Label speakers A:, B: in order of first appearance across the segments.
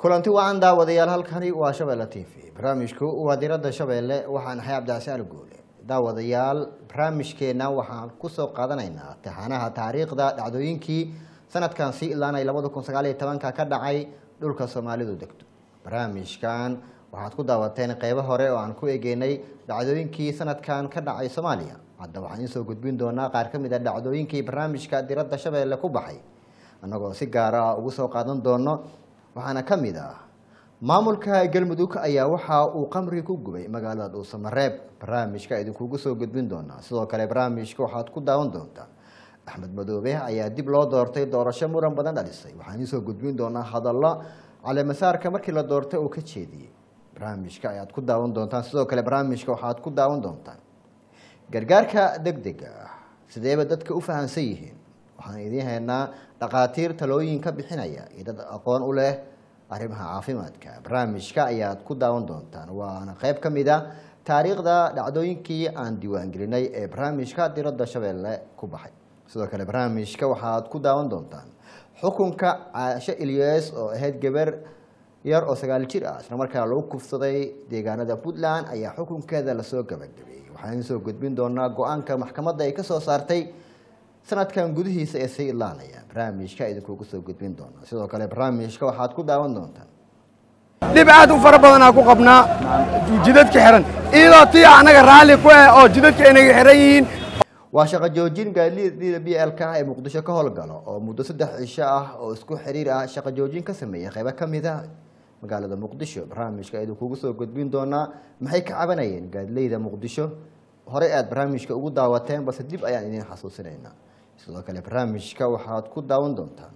A: kulanti wacan daawadayaal halkani waa shabeelle t v barnaamijku waa diradda shabeelle waxaan ahay cabdicasial guule daawadayaal barnaamijkeena waxaan kusoo qaadanaynaa taxanaha taariikhda dhacdooyinkii sanadkan si ilaanay labada kun sagaal iyo tobanka ka dhacay dhulka soomaalidu degto barnaamijkan waxaad ku daawateen qeybo hore oo aan ku egeynay dhacdooyinkii sanadkan ka dhacay soomaaliya hadda waxaan idiin soo gudbin doonaa qaar ka mid a dhacdooyinkii barnaamijka diradda shabeelle ku baxay annagoo si gaara ah ugu soo qaadan doono waxaana ka mid ah maamulka galmudug ayaa waxa uu qamri ku gubay magaalada dhuusamareeb barnaamijka idinkugu soo gudbin doonaa sidoo kale barnaamijka waxaad ku daawan doontaa axmed madoobe ayaa dib loo doortay doorasho muran badan dhalisay waxaan idiin soo gudbin doonaa hadallo caleemasaarka markii la doortay uu ka jeediyey barnaamijka ayaad ku daawan doontaan sidoo kale barnaamijka waxaad ku daawan doontaan gargaarka deg dega ah sideeba dadka u fahamsan yihiin waxaan idiin haynaa dhakhaatiir talooyin ka bixinaya iyo dad aqoon u leh arrimaha caafimaadka barnaamijka ayaad ku daawan doontaan waana qeyb ka mid a taariikhda dhacdooyinkii aan diiwaangelinay ee barnaamijka diradda shabeelle ku baxay sidoo kale barnaamijka waxaad ku daawan doontaan xukunka caasho ilyes oo ahayd gabar yar oo sagaal jir ah isla markaana lagu kufsaday deegaanada puntland ayaa xukunkeeda lasoo gabagabeeyey waxaan idiin soo gudbin doonaa go-aanka maxkamadda ay kasoo saartay sanadkan gudihiisa ee sii ilaanaya barnaamijka idinkugu soo gudbin doona sidoo kale barnaamijka waxaad ku daawan doontaan
B: dhib aad u fara badanaa ku qabnaa jidadka xihan iyadoo tii annaga raalli ku ah oo jidadka inaga xihan yihiin
A: waa shaqo joojin gaadiida b l ka ee muqdisho ka howlgalo oo muddo saddex cisho ah oo isku xiriir ah shaqo joojin ka sameeyay qeybo ka mid a magaalada muqdisho barnaamijka idinkugu soo gudbin doonaa maxay ka cabanayeen gaadileyda muqdisho horey aad barnaamijka ugu daawateen balse dib ayaan idiin xasuusinaynaa sidoo kale barnaamijka waxaad ku daawan doontaan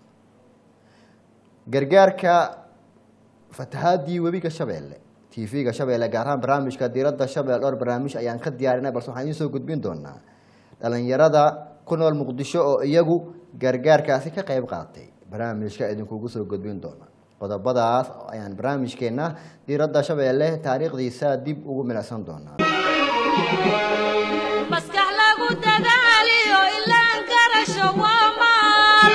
A: gargaarka fatahaadii webiga shabeelle t v-ga shabeelle gaar ahaan barnaamijka diradda shabeelle dhowr barnaamij ayaan ka diyaarinay balse waxaan idiin soo gudbin doonaa dhalinyarada ku nool muqdisho oo iyagu gargaarkaasi ka qeyb qaatay barnaamijka idinkugu soo gudbin doona qodobadaas ayaan barnaamijkeena diradda shabeelle taariikhdiisa dib ugu milicsan doonaa
C: maskax lagu dadaaliyo ilaan garasho waa maal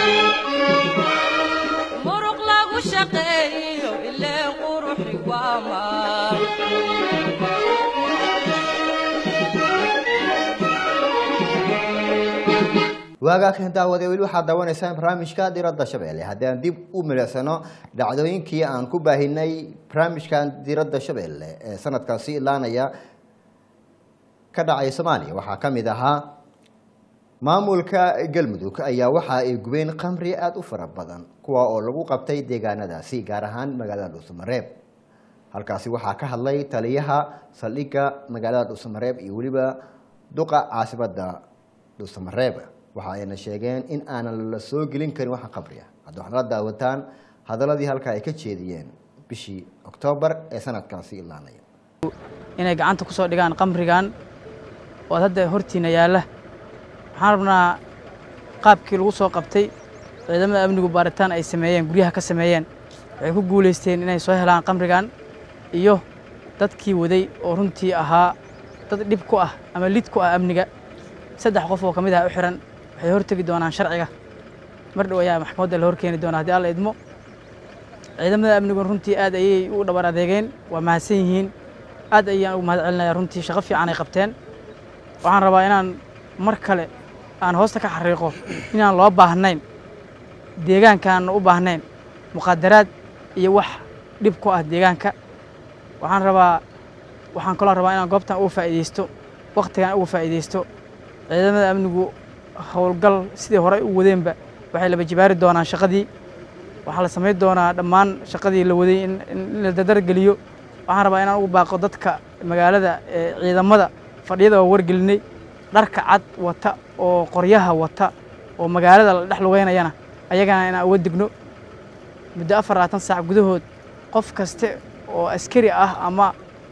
C: muruq lagu shaqeeyo ileen quruxi waa maal
A: waagaakan daawade weli waxaad daawanaysaan barnaamijka diradda shabeelle haddii aan dib u milicsano dhacdooyinkii aan ku baahinay barnaamijkan diradda shabeelle ee sanadkan sii ilaanaya ka dhacay soomaaliya waxaa ka mid ahaa maamulka galmudug ayaa waxa ay gubeen qamri aada u fara badan kuwa oo lagu qabtay deegaanadaasi gaar ahaan magaalada dhuusamareeb halkaasi waxaa ka hadlay taliyaha saldhigga magaalada dhuusamareeb iyo weliba duqa caasimada dhuusamareeb waxa ayna sheegeen in aanan la soo gelin karin waxa qabri ah hadda waxaad la daawataan hadaladii halkaa ay ka jeediyeen bishii oktoobar ee sanadkaasi ilaanaya
D: inay gacanta ku soo dhigaan qamrigan oo hadda hortiina yaalla waxaan rabnaa qaabkii lagu soo qabtay ciidamada amnigu baaritaan ay sameeyeen guryaha ka sameeyeen waxay ku guulaysteen inay soo helaan qamrigan iyo dadkii waday oo runtii ahaa dad dhib ku ah ama lid ku ah amniga saddex qof oo ka mid ah u xihan waxay hortegi doonaan sharciga mar dhow ayaa maxkamadda la horkeeni doonaa haddii alla idmo ciidamada amnigun runtii aad ayay u dhabar adeegeen waa mahadsan yihiin aad ayaan ugu mahad celinaya runtii shaqo fiican ay qabteen waxaan rabaa inaan mar kale aan hoosta ka xariiqo inaan loo baahnayn deegaankaan u baahnayn muqaadaraad iyo wax dhib ku ah deegaanka waxaan rabaa waxaan kaloo rabaa inaan goobtan uga faa'iidaysto wakhtigan uga faa'iidaysto ciidamada amnigu howlgal sidii horey u wadeenba waxay laba jibaari doonaan shaqadii waxaa la samayn doonaa dhammaan shaqadii la waday in la dadargeliyo waxaan rabaa inaan ugu baaqo dadka magaalada ee ciidamada fadhiyada oo wargelinay dharka cad wata oo qoryaha wata oo magaalada la dhex lugeynayana ayagana inaan uga digno muddo afar labaatan saac gudahood qof kaste oo askari ah ama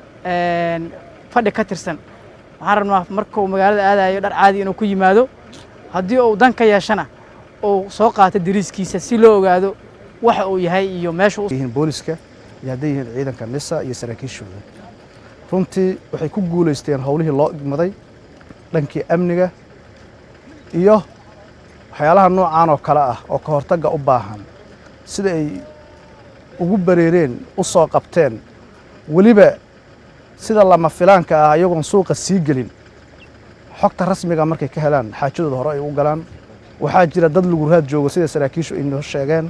D: fadhi ka tirsan waxaan rabnaa markuu magaalada aadayo dhar caadi inuu ku yimaado haddii uu dan ka yeeshana uu soo qaato dariiskiisa si loo ogaado waxa uu yahay iyo meesha
E: yihiin booliska iyo hadday yihiin ciidanka nisa iyo saraakiishooda runtii waxay ku guulaysteen howlihii loo igmaday dhankii amniga iyo waxyaalaha noocaan oo kale ah oo ka hortagga u baahan sida ay ugu bareereen u soo qabteen weliba sida lama filaanka ah ayagoon suuqa sii gelin xogta rasmiga markay ka helaan xaajadooda hore ay u galaan waxaa jira dad luguraad joogo sida saraakiishu ay noo sheegeen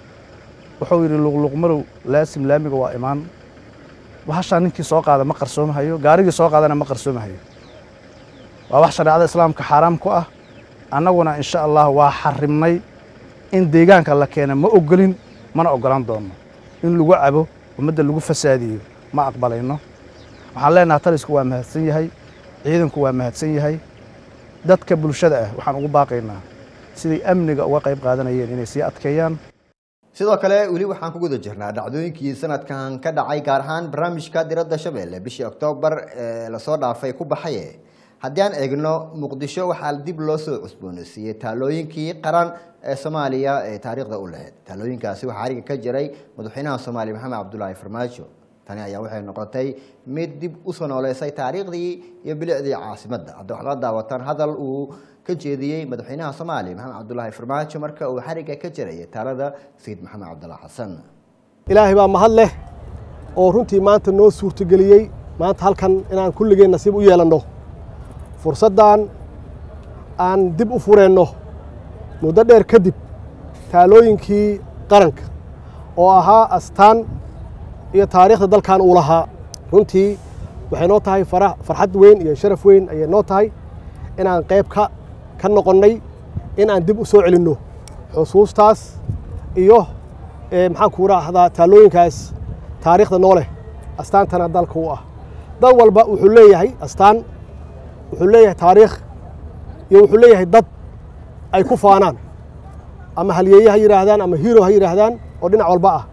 E: wuxuu yidhi luqluqmarow laasim laamiga waa imaan bahashaa ninkii soo qaada ma qarsoomahayo gaarigii soo qaadana ma qarsoomahayo waa wax shareecada islaamka xaaraam ku ah annaguna insha allah waa xarimnay in deegaanka la keena ma ogolin mana ogolaan doonno in lagu cabo ummadda lagu fasaadiyo ma aqbalayno waxaan leenaha talisku waa mahadsan yahay ciidanku waa mahadsan yahay dadka bulshada ah waxaan ugu baaqaynaa siday amniga uga qayb qaadanayeen inay sii adkeeyaan
A: sidoo kale weli waxaan ku guda jirnaa dhacdooyinkii sanadkan ka dhacay gaar ahaan barnaamijka diradda shabeelle bishii oktoobar ee lasoo dhaafay ku baxaye haddii aan eegno muqdisho waxaa dib loo soo cusboonaysiiyey taalooyinkii qaran ee soomaaliya ee taariikhda u lahayd taalooyinkaasi waxaa ariga ka jiray madaxweynaha soomaaliya maxamed cabdulaahi farmaajo tani ayaa waxay noqotay mid dib usoo nooleysay taariikhdii iyo bilicdii caasimadda hadda waxaad la daawataan hadal uu ka jeediyey madaxweynaha soomaaliya maxamed cabdulaahi farmaajo marka uu xariga ka jirayay taalada sayid maxamed cabdullah xasan
F: ilaahay baa mahad leh oo runtii maanta noo suurtogeliyey maanta halkan inaan kulligeen nasiib u yeelanno fursaddan aan dib u fureenno muddo dheer kadib taalooyinkii qaranka oo ahaa astaan iyo taariikhda dalkan uu lahaa runtii waxay noo tahay fara farxad weyn iyo sharaf weyn ayay noo tahay inaan qayb ka ka noqonnay in aan dib u soo celinno xusuustaas iyo maxaan ku raahdaa taalooyinkaas taariikhda noo leh astaantana dalka u ah dal walba wuxuu leeyahay astaan wuxuu leeyahay taariikh iyo wuxuu leeyahay dad ay ku faanaan ama halyeeye ha yidhaahdaan ama hiro ha yidhaahdaan oo dhinac walba ah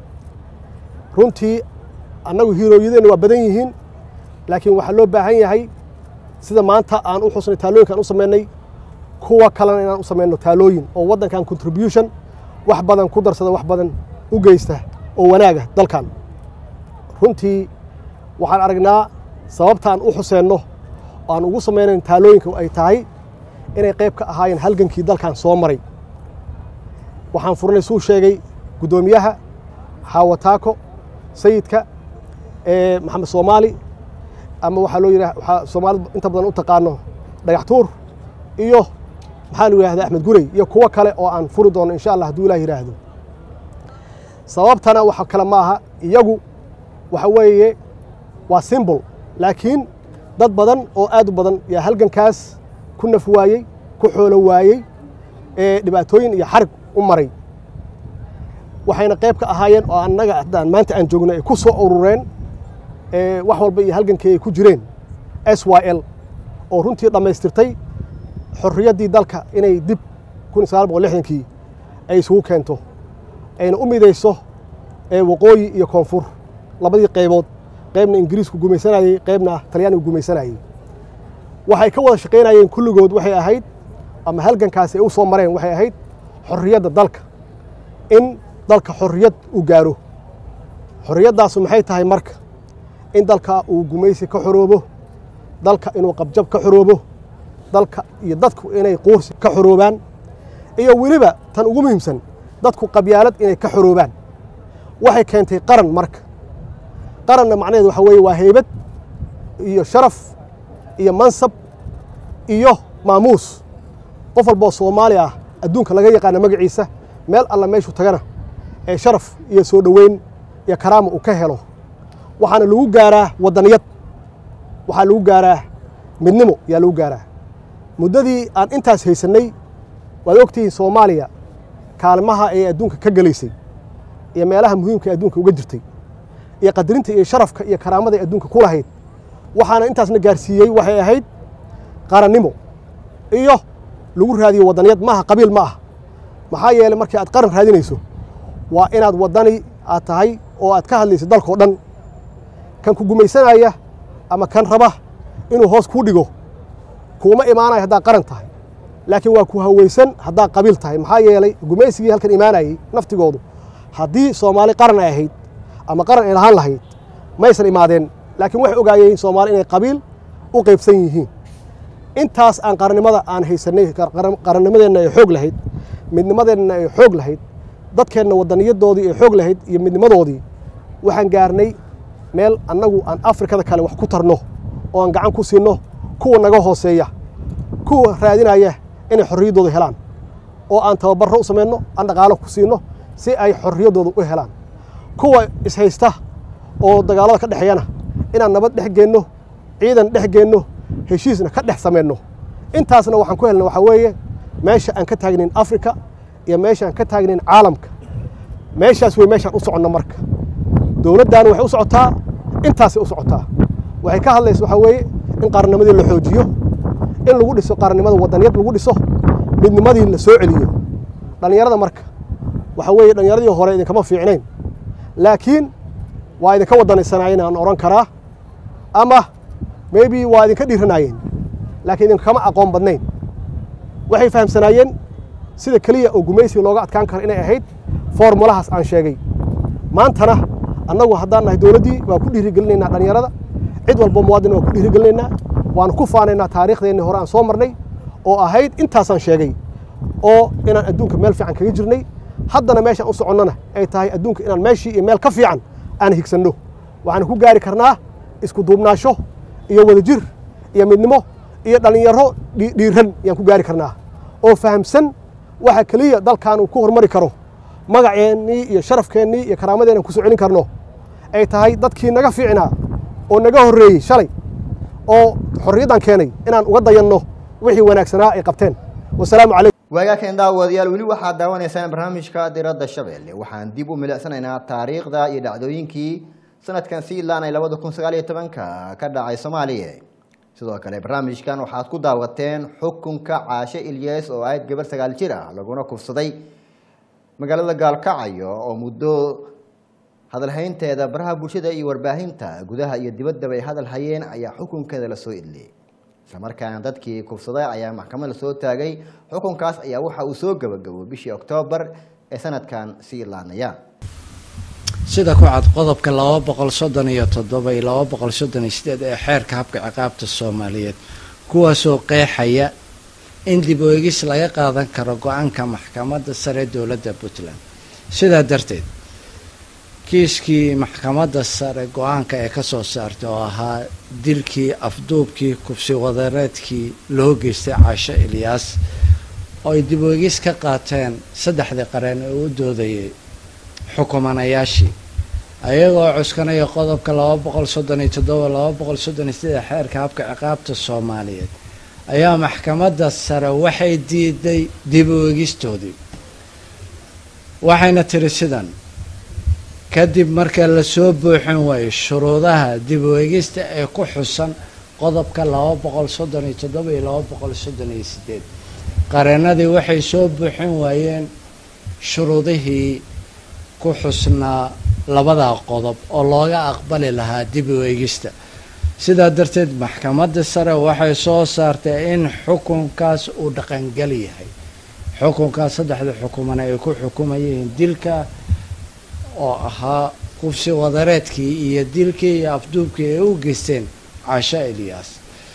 F: runtii annagu hiirooyadeenna waa badan yihiin laakiin waxaa loo baahan yahay sida maanta aan u xusnay taalooyinkaan u samaynay kuwa kalena inaan u samayno taalooyin oo waddankan contribution wax badan ku darsada wax badan u geysta oo wanaaga dalkan runtii waxaan aragnaa sababtaan u xuseenno aan ugu samaynayn taalooyinka ay tahay inay qayb ka ahaayeen halgankii dalkan soo maray waxaan furnay suu sheegay guddoomiyaha xaawataako sayidka maxamed soomaali ama waxaa loo yidhaha waxaa soomaalida inta badan u taqaano dhagax tuur iyo maxaa la yidhahda axmed gurey iyo kuwo kale oo aan furi doono insha allah hadduu ilah yidhaahdo sababtana waxa kale ma aha iyagu waxa weeye waa simbol laakiin dad badan oo aad u badan yaa halgankaas ku naf waayey ku xoolo waayey ee dhibaatooyin iyo xarig u maray waxayna qayb ka ahaayeen oo annaga haddaan maanta aan joogno ay ku soo urureen wax walba iyo halgankii ay ku jireen s y l oo runtii dhammaystirtay xorriyaddii dalka inay dib kun sagaal boqol lixdankii ay isugu keento ayna u midayso waqooyi iyo koonfur labadii qaybood qaybna ingiriisku gumaysanayey qaybna talyaanigu gumaysanayey waxay ka wada shaqaynayeen kulligood waxay ahayd ama halgankaasi ay u soo mareen waxay ahayd xorriyadda dalka in dalka xorriyad uu gaaro xorriyaddaasu maxay tahay marka in dalka uu gumaysi ka xoroobo dalka inuu qabjab ka xoroobo dalka iyo dadku inay quursi ka xoroobaan iyo weliba tan ugu muhiimsan dadku qabyaalad inay ka xoroobaan waxay keentay qaran marka qaranna macnaheedu waxa weeye waa heybad iyo sharaf iyo mansab iyo maamuus qof walboo soomaali ah adduunka laga yaqaana magaciisa meel alla meeshuu tagana ee sharaf iyo soo dhoweyn iyo karaama uu ka helo waxaana lagu gaaraa waddaniyad waxaa lagu gaaraa midnimo yaa lagu gaaraa muddadii aan intaas haysannay waad ogtihiin soomaaliya kaalmaha ee adduunka ka gelaysay iyo meelaha muhiimka ee adduunka uga jirtay iyo qadarinta iyo sharafka iyo karaamada adduunka ku lahayd waxaana intaasna gaarsiiyey waxay ahayd qarannimo iyo lagu raadiyo waddaniyad maaha qabiil ma ah maxaa yeelay markii aad qaran raadinayso waa inaad waddani aad tahay oo aad ka hadlayso dalkao dhan kan ku gumaysanaya ama kan raba inuu hoos kuu dhigo kuuma imaanayo haddaad qaran tahay laakiin waa ku hawaysan haddaad qabiil tahay maxaa yeelay gumaysigii halkan imaanayey naftigoodu haddii soomaali qaran ay ahayd ama qaran ay lahaan lahayd maysan imaadeen laakiin waxay ogaayeen soomaali inay qabiil u qaybsan yihiin intaas aan qarannimada aan haysanay qarannimadeenna ay xoog lahayd midnimadeenna ay xoog lahayd dadkeenna wadaniyadoodii ee xoog lahayd iyo midnimadoodii waxaan gaarnay meel annagu aan afrikada kale wax ku tarno oo aan gacan ku siinno kuwa naga hooseeya kuwa raadinaya inay xorriyaddooda helaan oo aan tababarro u samayno aan dhaqaalo ku siinno si ay xorriyaddooda u helaan kuwa ishaysta oo dagaallada ka dhexeeyana inaan nabad dhex geenno ciidan dhex geenno heshiisna ka dhex samayno intaasna waxaan ku helna waxaa weeye meesha aan ka taagnayn afrika iyo meesha aan ka taagnayn caalamka meeshaas wey meeshaan u soconno marka dowladdaani waxay u socotaa intaasay u socotaa waxay ka hadlaysa waxaa weeye in qaarnimadii la xoojiyo in lagu dhiso qaarnimada wadaniyad lagu dhiso midnimadii la soo celiyo dhallinyarada marka waxaa weeye dhallinyaradii hore idinkama fiicnayn laakiin waa idinka wadanaysanaayeen aan odhan karaa ama maybe waa idinka dhiiranaayeen laakiin idinkama aqoon badnayn waxay fahamsanaayeen sida keliya oo gumaysiga looga adkaan karo inay ahayd formulahaas aan sheegay maantana annagu haddaan nahay dowladdii waa ku dhiirigelinaynaa dhallinyarada cid walbo muwaadin waa ku dhiirigelinaynaa waanu ku faanaynaa taariikhdeenni hore aan soo marnay oo ahayd intaasaan sheegay oo inaan adduunka meel fiican kaga jirnay haddana meeshaan u soconnona ay tahay adduunka inaan meeshii iyo meel ka fiican aan higsanno waxaan ku gaari karnaa isku duubnaasho iyo wadajir iyo midnimo iyo dhallinyaro dhiiran ayaan ku gaari karnaa oo fahamsan waxa keliya dalkan uu ku hormari karo magaceennii iyo sharafkeennii iyo karaamadeennan ku soo celin karno ay tahay dadkii naga fiicnaa oo naga horreeyey shalay oo xorriyaddan keenay inaan uga dayanno wixii wanaagsanaa ay qabteen wasalaamu calaykum
A: waagaakan daawadayaal weli waxaad daawanaysaan barnaamijka diradda shabeelle waxaan dib u milicsanaynaa taariikhda iyo dhacdooyinkii sanadkan sii ilaanay labada kun sagaal iyo tobanka ka dhacay soomaaliya sidoo kale barnaamijkan waxaad ku daawateen xukunka caashe ilyas oo ahayd gabar sagaal jir ah laguna kufsaday magaalada gaalkacyo oo muddo hadalhaynteeda baraha bulshada iyo warbaahinta gudaha iyo dibaddaba ay hadal hayeen ayaa xukunkeeda lasoo idliyey islamarkaana dadkii kufsaday ayaa maxkamad lasoo taagay xukunkaas ayaa waxa uu soo gabagabo bishii oktoobar ee sanadkan sii ilaanaya
G: sida ku cad qodobka laba boqol soddon iyo toddoba iyo laba boqol soddon iyo sideed ee xeerka habka ciqaabta soomaaliyeed kuwaasoo qeexaya in dib u eegis laga qaadan karo go-aanka maxkamadda sare dowladda puntland sidaa darteed kiiskii maxkamadda sare go-aanka ee kasoo saartay oo ahaa dilkii afduubkii kubsi wadareedkii loo geystay caasho ilyaas oo ay dib u eegis ka qaateen saddexdii qareen ee u doodayay xukumanayaashii ayagoo cuskanaya qodobka laba boqol soddon iyo toddoba laba boqol soddon iyo sideed xeerka habka ciqaabta soomaaliyeed ayaa maxkamadda sare waxay diiday dib u eegistoodii waxayna tiri sidan kadib marka lasoo buuxin waayo shuruudaha dib u eegista ee ku xusan qodobka laba boqol soddon iyo toddoba iyo laba boqol soddon iyo sideed qareenadii waxay soo buuxin waayeen shuruudihii ku xusnaa labadaa qodob oo looga aqbali lahaa dib u eegista sidaa darteed maxkamadda sare waxay soo saartay in xukunkaas uu dhaqangal yahay xukunkaas saddexda xukumana ay ku xukumayeen dilka oo ahaa qubsi wadareedkii iyo dilkii iyo afduubkii ay u geysteen caasho eliyas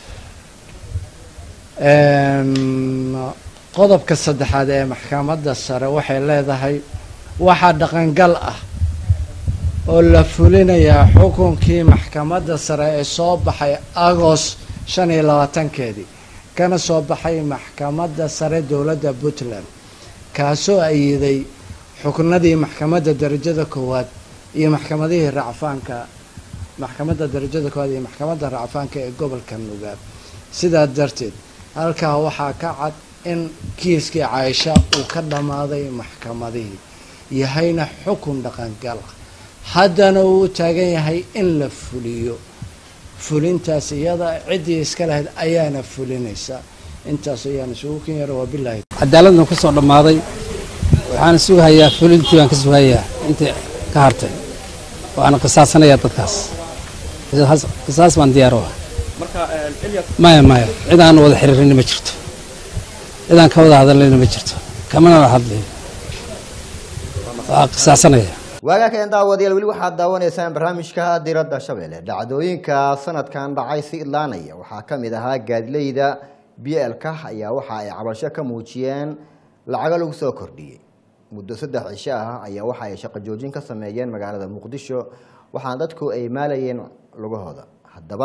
G: qodobka saddexaad ee maxkamadda sare waxay leedahay waxaa dhaqangal ah oo la fulinayaa xukunkii maxkamadda sare ee soo baxay agost shan iyo labaatankeedii kana soo baxay maxkamadda sare dowladda puntland kaasoo ayiday xuknadii maxkamadda darajada koowaad iyo maxkamadihii racfaanka maxkamadda darajada koowaad iyo maxkamadda racfaanka ee gobolka nugaab sidaa darteed halkaa waxaa ka cad in kiiskii caaisha uu ka dhammaaday maxkamadihii yahayna xukun dhaqangal ah haddana uu u taagan yahay in la fuliyo fulintaas iyada ciddii iska lahayd ayaana fulinaysa intaas ayaan isugu ken yara wabilaahi
H: cadaaladna ku soo dhammaaday waxaana sugahayaa fulintii baan ka sugahayaa intii ka hartay waana qisaasanayaa dadkaas qisaas baan diyaar u ah maya maya cid aan wada xiriirina ma jirto cid aan ka wada hadalnayna ma jirto kamana wada hadlayo waa qisaasanaya
A: waagaakan daawadayaal weli waxaad daawanaysaan barnaamijka diradda shabeelle dhacdooyinka sanadkan dhacay si idlaanaya waxaa ka mid ahaa gaadileyda b l ka ayaa waxa ay cabasho ka muujiyeen lacago lagu soo kordhiyey muddo saddex cisho ah ayaa waxa ay shaqo joojin ka sameeyeen magaalada muqdisho waxaana dadku ay maalayeen lugahooda haddaba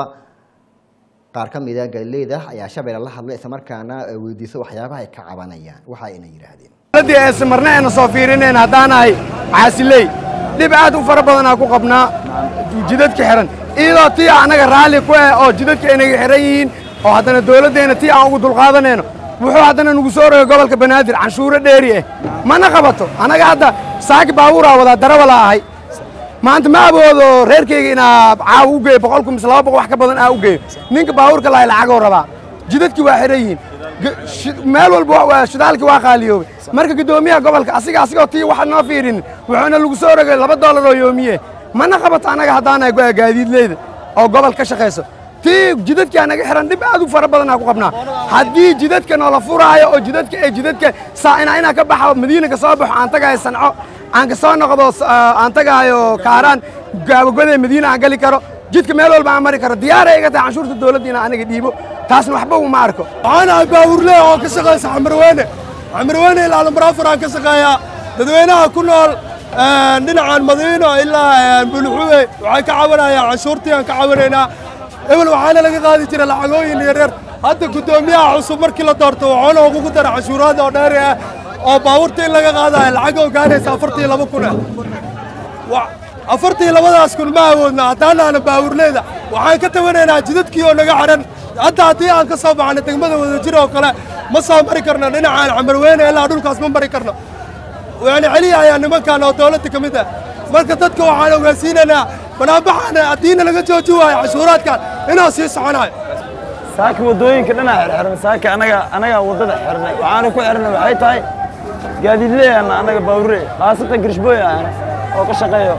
A: qaar ka mida galileyda ayaa shabeelle la hadlay islamarkaana weydiisay waxyaabaha ay ka cabanayaan waxa ayna yidhaahdeen
B: dowladdii aysan marna ayna soo fiirinayn haddaanahay caasiley dhib aad u fara badanaa ku qabnaa jidadka xihan iyadoo tii annaga raalli ku ah oo jidadka inaga xihan yihiin oo haddana dowladdeenna tii aan ugu dulqaadanayno wuxuu haddana nagu soo rogay gobolka banaadir canshuuro dheeri ah mana qabato annaga hadda saaki baabuuraa wadaa darawala ahay maanta ma awoodo reerkayga inaa caawa u geeyo boqolku mise laba boqol wax ka badan aa u geeyo ninka baabuurka lahay lacagoo rabaa jidadkii waa xihan yihiin G- shi- meel walba waa- shidaalkii waa qaaliyoobay marka guddoomiyaha gobolka asiga asigoo tii waxa noo fiirinin wuxuuna lagu soo rogay laba doolar oo yoomiye mana qabato annaga haddaanahay go- gaadiidleyda oo gobol ka shaqayso tii jidadkii anaga xihan dhib aad u fara badanaa ku qabnaa haddii jidadka noola furaayo oo jidadka ee jidadka saa inaa inaa ka baxo madiina ka soo baxo aan tagayo sanco aan ka soo noqdo s- aa, aan tagayo kaaraan gaabagoday madiina aan gali karo jidka meel walba aan mari karo diyaaray iga tahay canshuurta dowladda inaan aniga dhiibo taasna waxba uma arko
I: waxaan ahay baawurle oo ka shaqaysa xamarweyne xamarweyne ilaa lambarafur aan ka shaqeeyaa dadweynaha ku nool dhinacan madiino ilaa bulxuwe waxay ka cabanayaan canshuurtii aan ka cabanaynaa ebel waxaana laga qaadi jira lacagooyin yaryar hadda guddoomiyaha cusub markii la doorto waxaana ugu dara canshuuraad oo dheeri ah oo baabuurta in laga qaadayo lacag oo gaaraysa afartii laba kun ah Wa- afartii labadaas kun ma awoodna haddaanaana baawurleyda waxaan ka tabanaynaa jidadkii oo naga xidhan hadda haddii aan ka soo baxno degmada wadajir oo kale ma soo mari karno dhinacaan camarweyne ilaa dhulkaas ma mari karno yani celiya ayaa nimankan oo dowladda ka mid ah marka dadka waxaan ogaansiinaynaa banaabaxaana haddiina laga jooji waayo cashuuraadkan inuu sii soconayo
J: saaka waddooyinka dhinaca xirxiran saaka anaga anaga waddada xirnay waxaana ku xirnay waxay tahay gaadiidleeyana anaga baawure khaasatan girishbooy ahna oo ka shaqeeyo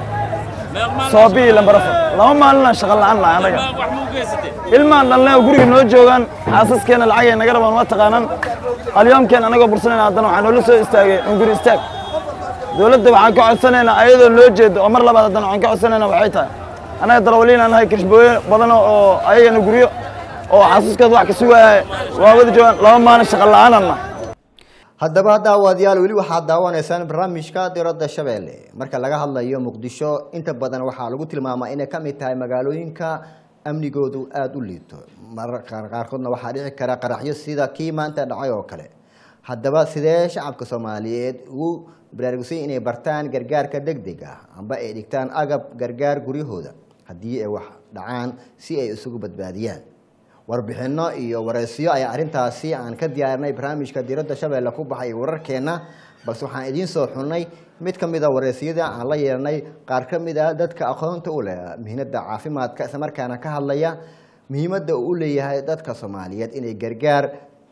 J: soobii lambarafo laba maalinaan shaqo la'aan nahay anaga ilmaan dhalnay oo guriga noo joogaan xaasaskeena lacagay naga rabaan waa taqaanaan alyoomkeen anagoo bursanayna haddana waxaa noola soo istaagay unguri istaag dowladda waxaan ka codsanaynaa ayadoo loo jeedo oo mar labaad haddana waxaan ka codsanaynaa waxay tahay anaga darawaliinaan nahay kirishbooye badan oo ayagana guryo oo xasuuskooda wax ka sugaya waa wada joogaan laba maalin shaqo la'aanan nahay
A: haddaba daawadayaal weli waxaad daawanaysaan barnaamijka diradda shabeelle marka laga hadlayo muqdisho inta badan waxaa lagu tilmaamaa inay ka mid tahay magaalooyinka amnigoodu aada u liito mararka qaarkoodna waxaa dhici kara qaraxyo sida kii maanta dhacay oo kale haddaba sidee shacabka soomaaliyeed ugu baraarugsan inay bartaan gargaarka degdeg ah amba ay dhigtaan agab gargaar guryahooda haddii ay wax dhacaan si ay isugu badbaadiyaan warbixino iyo waraysiyo ayaa arrintaasi aan ka diyaarinay barnaamijka diradda shabeelle ku baxay wararkeenna balse waxaan idiin soo xunnay mid ka mid a waraysiyada aan la yeelanay qaar ka mid a dadka aqoonta u leh mihnada caafimaadka islamarkaana ka hadlaya muhiimadda uu u leeyahay dadka soomaaliyeed inay gargaar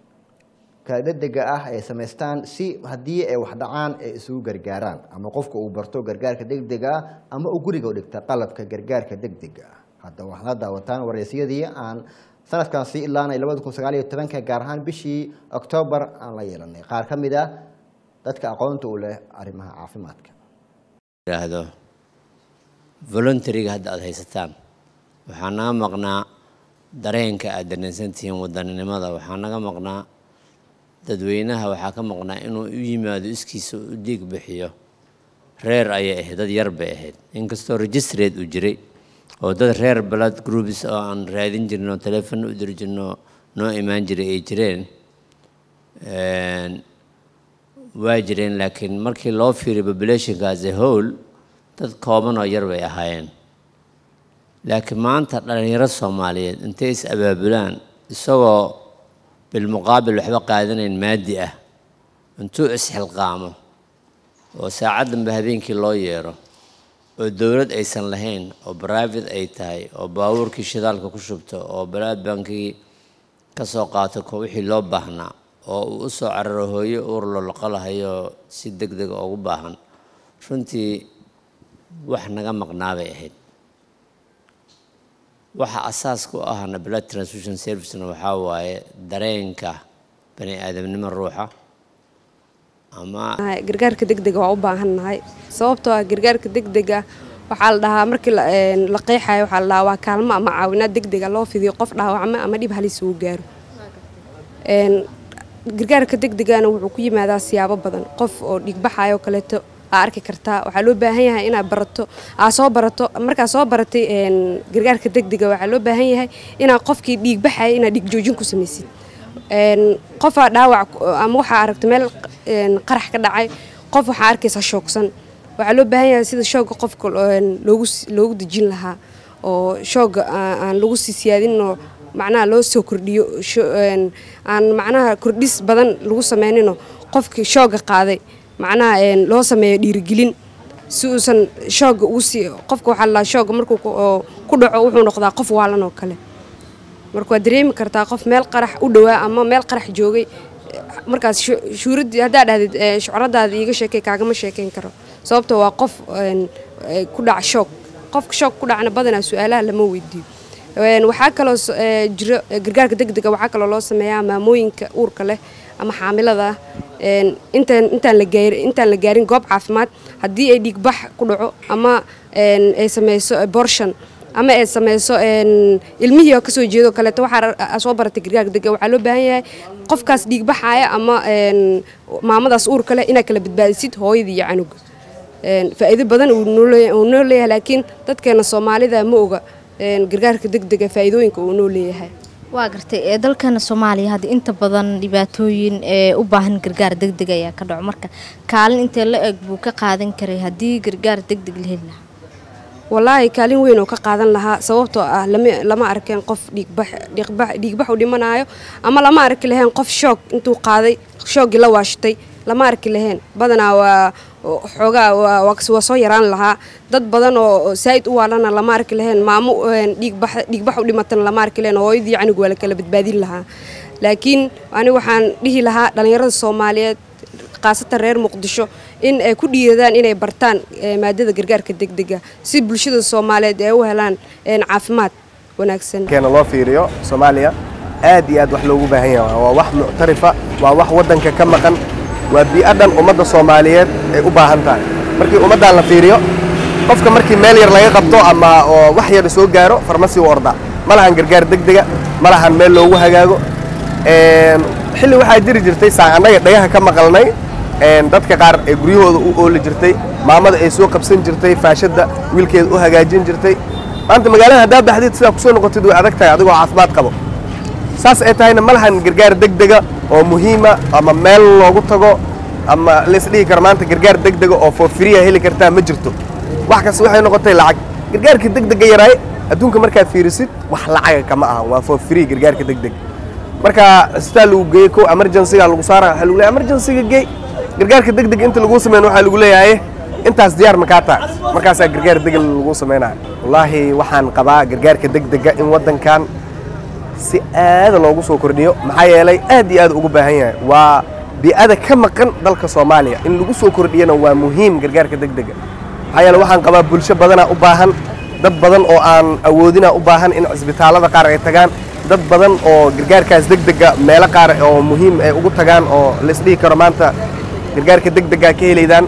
A: ka degdega ah ay samaystaan si haddii ay wax dhacaan ay isugu gargaaraan ama qofka uu barto gargaarka degdega ah ama uu guriga u dhigta qalabka gargaarka degdega ah hadda waxaad la daawataan waraysiyadii aan sanadkan sii ilaanay labada kun sagaal iyo tobanka gaar ahaan bishii oktoobar aan la yeelanay qaar ka mid ah dadka aqoonta u leh arrimaha caafimaadka
K: yidhaahdo voluntariga hadda aada haysataan waxaa naga maqnaa dareenka aad dareensantihiin wadaninimada waxaa naga maqnaa dadweynaha waxaa ka maqnaa inuu u yimaado iskiisa u dhiig bixiyo reer ayay ahayd dad yar bay ahayd inkastoo registreed uu jiray oo dad reer blood groups oo aan raadin jirno telefon u diri jirno noo imaan jiray ay jireen waa jireen laakiin markii loo fiiriyo populationka as a whole dad kooban oo yar bay ahaayeen laakiin maanta dhalinyaro soomaaliyeed intay is abaabulaan isagoo bilmuqaabil waxba qaadanayn maadi ah intuu isxilqaamo oo saacaddanba habeenkii loo yeero oo dowlad aysan lahayn oo private ay tahay oo baabuurkii shidaalka ku shubto oo balaadbankii ka soo qaato ko wixii loo baahnaa oo uu u soo cararo hooyo uur loloqolahayo si deg dega ugu baahan runtii wax naga maqnaa bay ahayd waxa asaaska u ahna blood transfusion servicena waxaa waaye dareenka bani aadamnimo ruuxa ama
L: gargaarka degdega waa u baahannahay sababtoo ah gargaarka degdega waxaa la dhahaa markii la la qeexayo waxaa la dhahaa waa kaalmo ama caawinaad degdega loo fidiyo qof dhaawacma ama dhib halis uu gaaro gargaarka degdegana wuxuu ku yimaadaa siyaabo badan qof oo dhiigbaxayo kaleeto aa arki kartaa waxaa loo baahan yahay inaad barato aa soo barato markaa soo baratay een, gargaarka degdega waxaa loo baahan yahay inaad qofkii dhiigbaxaya inaad dhiig joojin ku samaysid Een, qofaa dhaawac ku- ama waxaa aragta meel een, qarax ka dhacay qof waxaa arkaysaa shoogsan waxaa loo baahan yahay sida shooga qofka een, loogu s- loogu dejin lahaa oo shooga aan aan lagu sii siyaadin oo macnaha loo soo kordhiyo sho- een, aan macnaha kordhis badan lagu sameynino qofkii shooga qaaday macnaha een, loo sameeyo dhiirigelin si uusan shooga ugu sii qofka waxaa la shooga markuu ku- oo ku dhaco wuxuu noqdaa qof waalan oo kale marka waad dareemi kartaa qof meel qarax u dhowaa ama meel qarax joogay markaas shu- shuuradii haddaa dhahdid eh, shucradaada iiga sheekay kaagama sheekayn karo sababto waa qof een, eh, ku dhaca shoog qofka shoog ku dhacna badanaa su-aalaha lama weydiiyo Een, waxaa kaloo s- eh, jiro eh, gargaarka degdega waxaa kaloo loo sameeyaa maamooyinka uurka leh ama xaamilada ah Een, intaan intaan la gaarin intaan la gaarin goob caafimaad haddii ay dhiigbax ku dhaco ama een, ay sameyso abortion ama ay sameyso een, ilmihii oo kasoo jeedo kaleeto waxaa ra- aa soo baratay gargaarka degdega waxaa loo baahan yahay qofkaas dhiigbaxaya ama een, maamadaas uurka leh inaad kala badbaadisid hooyadii iyo canuga Een, faa'iido badan uu noo leeyahay- uu noo leeyahay laakiin dadkeena soomaalida ma oga een, gargaarka degdega faa'iidooyinka uu noo leeyahay
M: waa gartay ee dalkeena soomaaliya hadda inta badan dhibaatooyin ee u baahan gargaar degdeg ayaa ka dhaco marka kaalin intee la eg buu ka qaadan karay haddii gargaar degdeg la heli lahaa
L: walaahi kaalin weyn oo ka qaadan lahaa sababtoo ah lama lama arkeen qof dhiigbax dhiigbax dhiigbax u dhimanaayo ama lama arki laheen qof shoog intuu qaaday shooggii la waashtay lama arki laheen badanaa waa xoogaa waa waa kas- waa soo yaraan lahaa dad badan oo oo saa'id u waalana lama arki laheen maamo een, dhiigbax dhiigbax u dhimatana lama arki laheen hooyadii canuga waa la kala badbaadin lahaa laakiin ani waxaan dhihi lahaa dhallinyarada soomaaliyeed khaasatan reer muqdisho in ay ku dhiiradaan inay bartaan eh, maadada gargaarka degdega si bulshada soomaaliyeed ay u helaan een, caafimaad wanaagsan
F: keena loo fiiriyo soomaaliya aad iyo aad wax loogu baahan yahay waa wax muctarifa waa wax waddanka ka maqan waa bii'o dhan ummadda soomaaliyeed ay u baahan tahay markii ummaddan la fiiriyo qofka markii meel yar laga qabto ama oo wax yar soo gaaro farmasi u orda ma lahan gargaar degdega ma lahan meel loogu hagaago Een, xilli waxaa jiri jirtay saa annaga dhagaha ka maqalnay een, dadka qaar ee guryahooda u ooli jirtay maamada ay soo qabsan jirtay faashadda wiilkeeda u hagaajin jirtay maanta magaalada haddaa baxdid sidaa kusoo noqotid way adag tahay adigoo caafimaad qabo saas ay tahayna ma lahan gargaar degdega oo muhiima ama meel loogu tago ama laisdhihi karo maanta gargaar degdega oo for free a heli kartaa ma jirto wax kasta waxay noqotay lacag gargaarka degdega yaraay adduunka markaad fiirisid wax lacaga kama ahan waa for free gargaarka degdeg marka isbitaal lagu geeyey ko emergencyga lagu saara waxaa lagu leeyahay emergencyga geey gargaarka degdeg inta lagu sameyn waxaa lagu leeyahay intaas diyaar makaa tahay markaasaa gargaar degdeg lagu sameynaya wallaahi waxaan qabaa gargaarka degdega in waddankan si aada loogu soo kordhiyo maxaa yeelay aad iyo aad ugu baahan yahay waa bii'ada ka maqan dalka soomaaliya in lagu soo kordhiyana waa muhiim gargaarka degdega maxaa yeele waxaan qabaa bulsho badanaa u baahan dad badan oo aan awoodina u baahan in cisbitaallada qaar ay tagaan dad badan oo gargaarkaas degdega meelo qaar oo muhiim ay ugu tagaan oo laisdhihi karo maanta gargaarka degdega ka helaydaan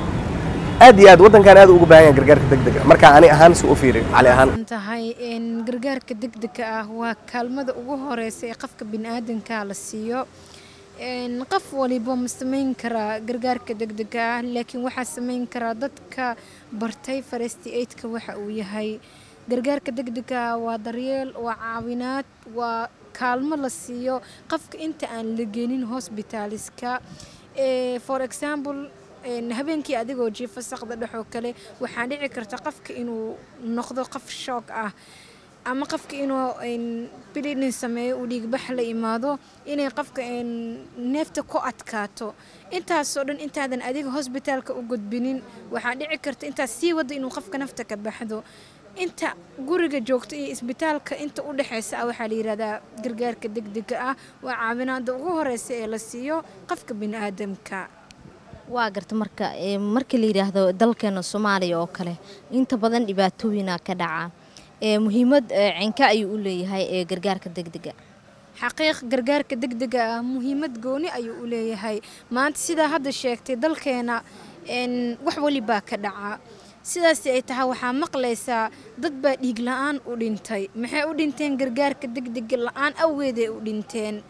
F: aad iyo aad waddankan aad ugu baahan yahay gargaarka degdega marka ani ahaan si u fiiri cali ahaan
N: tahay in gargaarka degdega ah waa kaalmada ugu horeysa ee qofka biniaadanka la siiyo Een, qof waliba ma samayn karaa gargaarka degdega ah laakiin waxaa samayn karaa dadka bartay faresti aidka waxa uu yahay gargaarka degdega ah waa daryeel waa caawinaad waa kaalmo la siiyo qofka inta aan la gelin hosbitaaliska Eh, for example een, habeenkii adigoo jiifa saqda dhexoo kale waxaa dhici karta qofka inuu noqdo qof shoog ah ama qofka inuu een, bleeding sameeyo uu dhiigbax la imaado inay qofka een, neefta ku adkaato intaasoo dhan intaadan adiga hosbitaalka u gudbinin waxaa dhici karta intaas sii wada inuu qofka nafta ka baxdo inta guriga joogto iyo isbitaalka inta u dhexeysa ah waxaa la yidhahdaa gargaarka degdega ah waa caawinaada ugu horeysa ee la siiyo qofka biniaadamka
M: waa garta marka ee, markii la yidhaahdo dalkeena soomaaliya oo kale inta badan dhibaatooyina ka dhaca ee, muhiimad ee, cinka ayuu u leeyahay ee gargaarka degdega
N: xaqiiq gargaarka degdega ah muhiimad gooni ayuu u leeyahay maanta sidaa hadda sheegtay dalkeena een, wax walibaa ka dhaca sidaasi ay tahay waxaa maqlaysaa dad baa dhiig la-aan u dhintay maxay u dhinteen gargaarka degdega la-aan awgeeday u dhinteen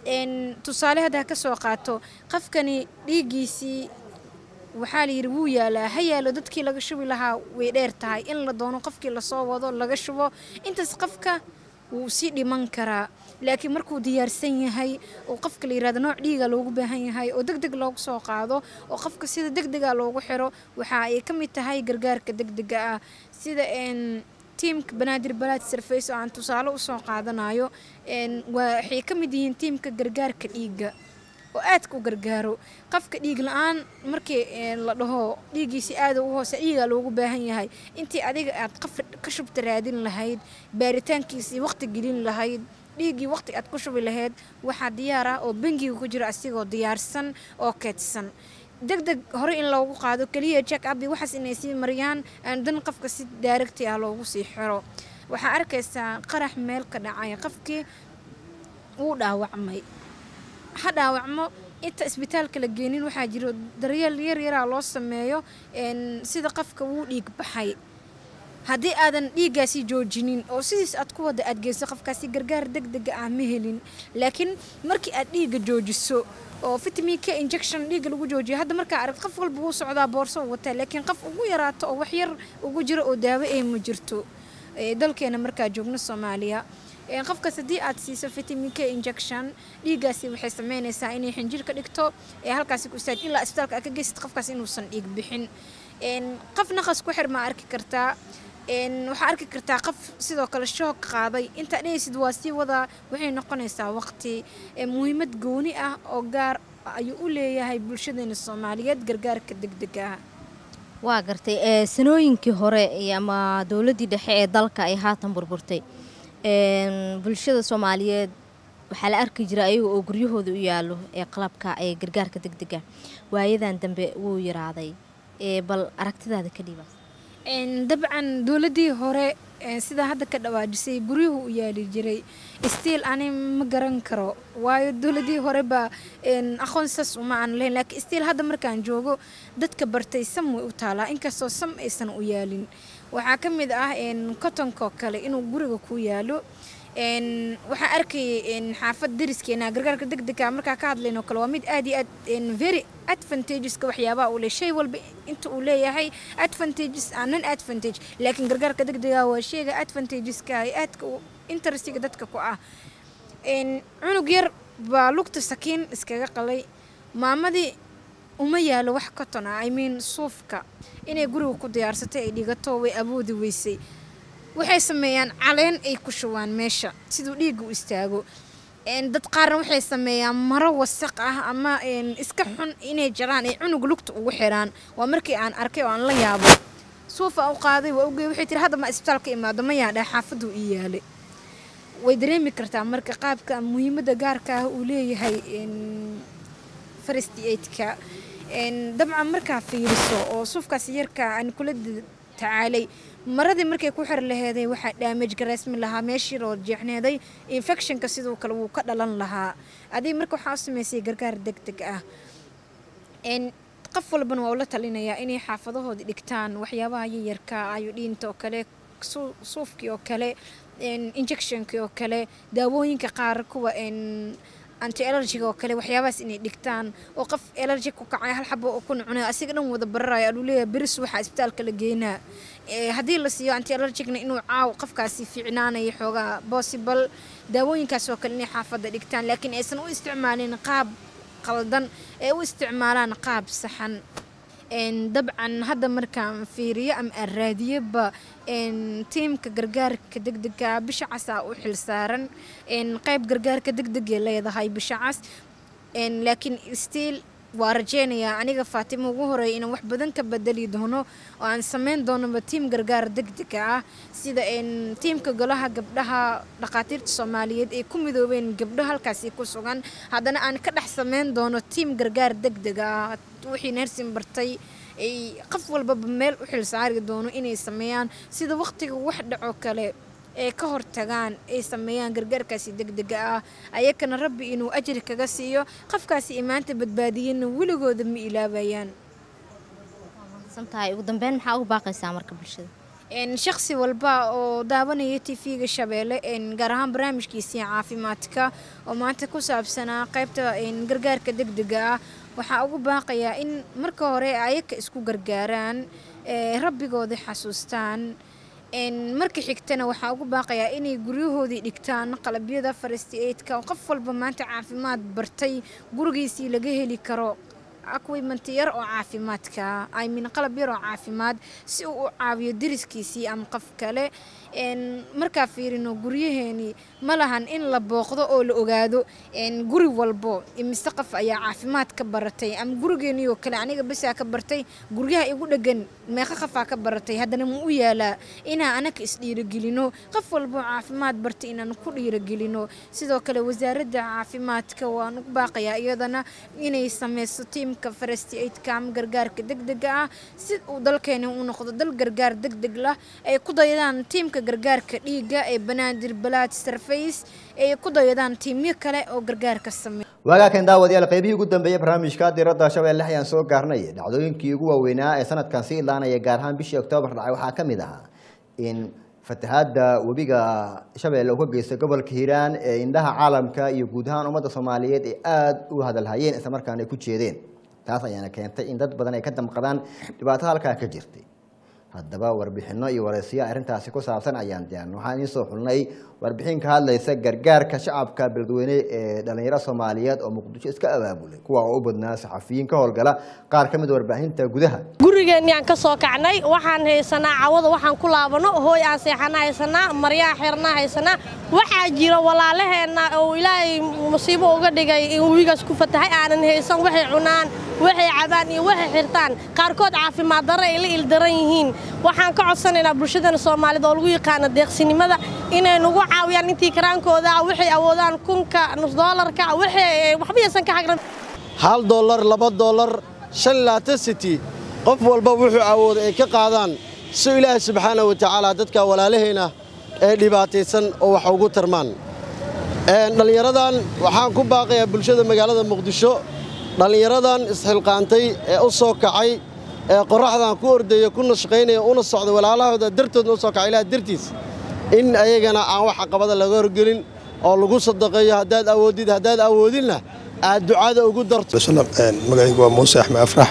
N: een, tusaale haddaa ka soo qaato qofkani dhiiggiisii waxaa la yidhi wuu yaalaa ha yaalo dadkii laga shubi lahaa way dheer tahay in la doono qofkii lasoo wado laga shubo intaas qofka wuu sii dhiman karaa laakiin markuu diyaarsan yahay oo qofka la yirahdo nooc dhiiga loogu baahan yahay oo deg deg loogu soo qaado oo qofka sida deg dega loogu xiro waxa ay ka mid tahay gargaarka deg dega ah sida een tiimka banaadir balaad surface oo aan tusaale usoo qaadanayo een waa- waxay ka mid yihiin tiimka gargaarka dhiigga oo aadka u gargaaro qofka dhiig la-aan markii een, la dhaho dhiiggiisi aada u hoose dhiigaa loogu baahan yahay intii adiga aad qof ka shubta raadin lahayd baaritaankiisii waqti gelin lahayd dhiiggii waqti aad ku shubi lahayd waxaa diyaar ah oo bangiga ku jira asigoo diyaarsan oo keedsan deg deg hore in loogu qaado keliya check up iyo waxaas inay sii mariyaan aan dan qofka si daaragti ah loogu sii xiro waxaa arkaysaa qarax meel ka dhacay qofkii wuu dhaawacmay ha dhaawacmo inta isbitaalka la geenin waxaa jiro daryeel yar yaraa loo sameeyo een, sida qofka wuu dhiig baxay haddii aadan dhiiggaasi joojinin oo sidiis aad ku wada aad geyso qofkaasi gargaar deg dega ah ma helin laakiin markii aad dhiigga joojiso oo vitamin k injection dhiigga lagu joojiyo hadda markaa arag qof walba wuu socdaa boorso uu wataa laakiin qof ugu yaraato oo wax yar ugu jiro oo daawo ay ma jirto ee, dalkeena markaa joogno soomaaliya Een, qofkaas haddii aad siiso vitamin k injection dhiiggaasi waxay sameynaysaa inay xinjir ka dhigto ee halkaasi ku istaag ilaa isbitaalka aad ka geysid qofkaas inuusan dhiig bixin Een, qof naqas ku xir ma arki kartaa Een, waxaa arki kartaa qof sidoo kale shoog qaaday intaa dhehaysid waa sii wadaa waxay noqonaysaa waqti Ee, muhiimad gooni ah oo gaar ayuu u leeyahay bulshadeena soomaaliyeed gargaarka degdega ah
M: waa gartay ee sanooyinkii hore iyo ama dowladdii dhexe ee dalka ay haatan burburtay een, bulshada soomaaliyeed waxaa la arki jira ayaga oo guryahooda u yaalo ee qalabka ee gargaarka degdega waayadan dambe wuu yaraaday ee bal aragtidaada ka dhiiba
N: Een, dabcan dowladdii hore een, sida hadda ka dhawaajisay guryuhu u yaali jiray stiil ani ma garan karo waayo dowladdii hore baa een, aqoon saas uma aan lahayn laakiin stiil hadda markaan joogo dadka bartay sam way u taalaa inkastoo sam aysan u yaalin waxaa ka mid ah een, kotonka oo kale inuu guriga ku yaalo een, waxaan arkayay een, xaafad dariskeena gargaarka degdega markaa ka hadlayn oo kale waa mid aad iyo aad een, very advantageska waxyaabaha uu leh shay walba inta uu leeyahay advantages aan non advantage laakiin gargaarka degdega waa shayga advantageska ay aadka u interestiga dadka ku ah een, cunug yar baa lugta sakiin iskaga qalay maamadii uma yaalo wax koton ah i mean suufka inay guriga ku diyaarsatay ay dhigato way awoodi weysay waxay sameeyaan caleen ay ku shubaan meesha siduu dhiigga u istaago Een, dad qaarna waxay sameeyaan maro wasaq ah ama een, iska xun inay jaraan ay cunug lugta ugu xiraan waa markii aan arkay oo aan la yaabo suufa u qaaday waa ugey waxay tiri hadda ma isbitaalka imaado ma yaadhaa xaafaduu ii yaalay way dareemi kartaa marka qaabka muhiimadda gaarka ah uu leeyahay een, first aidka Een, dabcan markaa fiiriso oo suufkaas yarka aan kula da- tacaalay maradii markay ku xir laheeday waxaa damage garaysmi lahaa meeshii oo jeexneeday infectionka sidoo kale wuu ka dhalan lahaa adiga marka waxaa u samaysay gargaar deg deg ah Een, qof walbana waa ula talinayaa inay xaafadahooda dhigtaan waxyaabaha yaryarka ayodhiinta oo kale suu- suufkii oo kale een, injectionkii oo kale daawooyinka qaar kuwa een, anti allergiga oo kale waxyaabahaas inay dhigtaan oo qof allergy ku kacay hal xabo oo ku cunay asiga dhan wada bararaya aluu leeyahay beris waxaa isbitaalka la geynaa Ee, haddii la siiyo anti allergicna inuu caaw qofkaasi fiicnaanayo xoogaa possible daawooyinkaas oo kale inay xaafadda dhigtaan laakiin aysan u isticmaalin qaab qaldan ee u isticmaalaan qaab saxan Een, dabcan hadda markaan fiiriyo ama aan raadiyaba een, tiimka gargaarka degdega bisha cas aa u xilsaaran een, qayb gargaarka degdegay leedahay bisha cas Een, laakiin stiil waa rajeynayaa aniga faatimo ugu horeeya inaan wax badan ka bedeli doono oo aan sameyn doonaba tiim gargaar degdega ah sida een, tiimka golaha gabdhaha dhakhaatiirta soomaaliyeed ay ku midoobeen gabdho halkaasi ku sugan haddana aan ka dhex sameyn doono tiim gargaar degdega ah wixii neersin bartay ay qof walbaba meel u xilsaari doono inay sameeyaan sida waqtiga wax dhaco kale ee ka hortagaan ay sameeyaan gargaarkaasi degdega ah ayakana rabbi inuu ajri kaga siiyo qofkaasi imaanta badbaadiyana weligooda ma ilaabayaan
M: santahay ugu dambeyn maxaa ugu baaqaysaa marka bulshada
N: een, shakhsi walba oo daawanaya tv-ga shabeelle een, gaar ahaan barnaamijkiisii caafimaadka oo maanta ku saabsanaa qaybta een, gargaarka degdega ah waxaa ugu baaqayaa in marka hore ayaka isku gargaaraan ee, rabbigooda xasuustaan een, marka xigtana waxaa ugu baaqayaa inay guryahoodii dhigtaan qalabyada farasti eidka oo qof walba maanta caafimaad bartay gurigiisii laga heli karo equipment yar oo caafimaadka I mean qalab yar oo caafimaad si uu u caawiyo deriskiisii ama qof kale een, markaa fiirino guryaheeni ma lahan in la booqdo oo la ogaado een, guri walbo imise qof ayaa caafimaad ka baratay ama gurigeenii oo kale aniga basaa ka bartay guryaha igu dhegan meeqa qofaa ka baratay haddana ma u yaalaa inaan anaka isdhiirigelino qof walbo caafimaad bartay inaan ku dhiirigelino sidoo kale wasaaradda caafimaadka waan ugu baaqayaa iyadana inay sameyso tiimka farasti aidka ama gargaarka degdega ah si uu dalkeeni u noqdo dal gargaar degdeg lah ay ku dayadaan tiimka gargaarka dhiigga ee banaadir balaad sarfays ay ku dayadaan tiimyo kale oo gargaarka sameeya
A: waagaakan daawadayaal qaybihii ugu dambeeyey barnaamijka diradda shabeelle ayaan soo gaarnay dhacdooyinkii ugu waaweynaa ee sanadkan sii ilaanaya gaar ahaan bishii oktoobar dhacay waxaa ka mid ahaa in fatahaadda webiga shabeelle uu ka geystay gobolka hiiraan ee indhaha caalamka iyo guud ahaan ummadda soomaaliyeed ee aada u hadalhayeen islamarkaana ay ku jeedeen taas ayaana keentay in dad badan ay ka damqadaan dhibaato halkaa ka jirtay haddaba warbixino iyo wareysiyo arrintaasi ku saabsan ayaan diyaarin waxaan idiin soo xulnay warbixin ka hadlaysa gargaarka shacabka beledweyne ee dhalinyaro soomaaliyeed oo muqdisho iska abaabulay kuwa oo u badnaa saxafiyiin ka howlgala qaar ka mid a warbaahinta gudaha
O: gurigeenniaan ka soo kacnay waxaan haysanaa cawada waxaan ku laabano hooy aan seexana haysanaa maryaa xirnaa haysanaa waxaa jira walaalaheenna oo ilaahay musiibo uga dhigay in webigaas ku fatahay aanan haysan waxay cunaan waxay cabaan iyo waxay xirtaan qaarkood caafimaad darro ay la ildaran yihiin waxaan ka codsanaynaa bulshadana soomaalida oo lagu yaqaano deeqsinimada inay nagu caawiyaan intii karaankooda ah waxay awoodaan kunka nus doolarka waxay waxba yaysan ka xagran
P: hal dollar laba dollar shan laatan city qof walba wuxuu awooday ay ka qaadaan si ilaahay subxaana wa tacaala dadka walaalahayna ee dhibaataysan oo wax ugu tarmaan dhallinyaradan waxaan ku baaqayaa bulshada magaalada muqdisho dhallinyaradan isxilqaantay ee u soo kacay ee qorraxdan ku ordaya kuna shaqaynaya una socda walaalahooda dartoodna u soo kacay ilaah dartiis in ayagana aan wax caqabada laga horgelin oo lagu sadaqeeyo haddaad awoodid haddaad awoodinna aad ducada ugu darto
Q: magacaygu waa muuse axmed afrax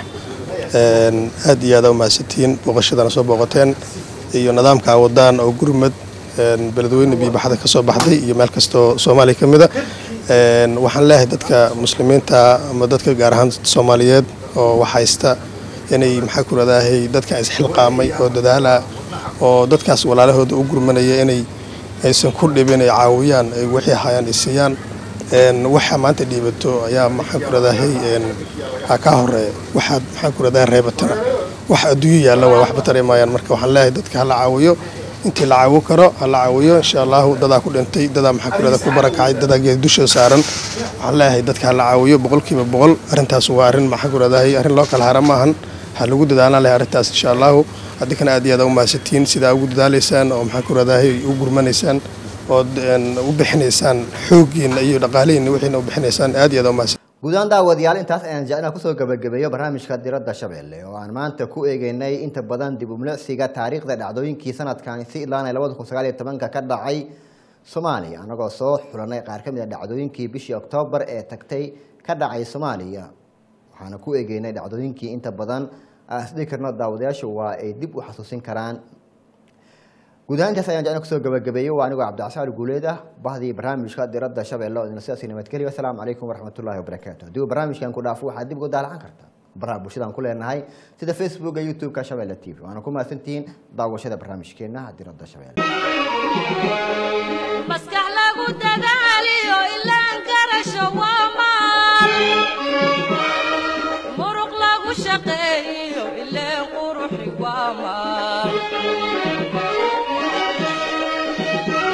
Q: aad iyo aad u mahadsantihiin booqashadana soo booqateen iyo nidaamka wadaan oo gurmad beledweyne biyobaxda ka soo baxday iyo meel kastoo soomaaliya ka mida waxaan leeyahay dadka muslimiinta ama dadka gaar ahaan soomaaliyeed oo wax haysta inay maxaa ku radaahay dadka isxilqaamay oo dadaala oo dadkaas walaalahooda u gurmanaya inay aysan ku dhibin ay caawiyaan ay wixii hayaan ay siiyaan waxa maanta dhiibato ayaa maxaa ku radaahay ka horeeya waxaad maxaa ku radaahay reebatana wax adduunyo yaalla waa waxba tareemayaan marka waxaan leeyahay dadka hala caawiyo intii la caawo karo hala caawiyo insha allahu dadaa ku dhintay dadaa maxaa ku radaa ku barakacay dadaa geed dusha saaran waxaan leeyahay dadka hala caawiyo boqolkiiba boqol arrintaas waa arrin maxaa ku radaahay arrin loo kala hara maahan ha lagu dadaalaan lahay arrintaas insha allahu adinkana aad iyo aad u mahadsantihiin sidaa ugu dadaalaysaan oo maxaa ku radaahay u gurmanaysaan ood u bixinaysaan xooggiinna iyo dhaqaalihiinna wixiina u bixinaysaan aad iyo aad u mahadsan
A: guud ahaan daawadayaal intaas ayaan jeclaa kusoo gabagabeeyo barnaamijka diradda shabeelle oo aan maanta ku eegeynay inta badan dib umlicsiga taariikhda dhacdooyinkii sanadkan si ilaanay labada kun sagaal iyo tobanka ka dhacay soomaaliya annagoo soo xulanay qaar ka mid a dhacdooyinkii bishii oktoobar ee tagtay ka dhacay soomaaliya waxaana ku eegeynay dhacdooyinkii inta badan aan isdhihi karno daawadayaashu waa ay dib u xasuusin karaan guud ahaan intaas ayaan jeclaa kusoo gabagabeeyey waa anigoo cabdicasaal guuleed ah bahdii barnaamijka diradda shabeelle oo idin sidaasi nabadgeliyo asalaamu calaykum waraxmatullaahi wabarakaatu haddii uu barnaamijkan ku dhaafo waxaad dib ugu daalacan kartaa baraha bulshadaan ku leenahay sida facebooka youtube-ka shabeelle t v waana ku mahadsantihiin daawashada barnaamijkeenna diradda shabeelle
C: maskax lagu dadaaliyo ilaan karasho waa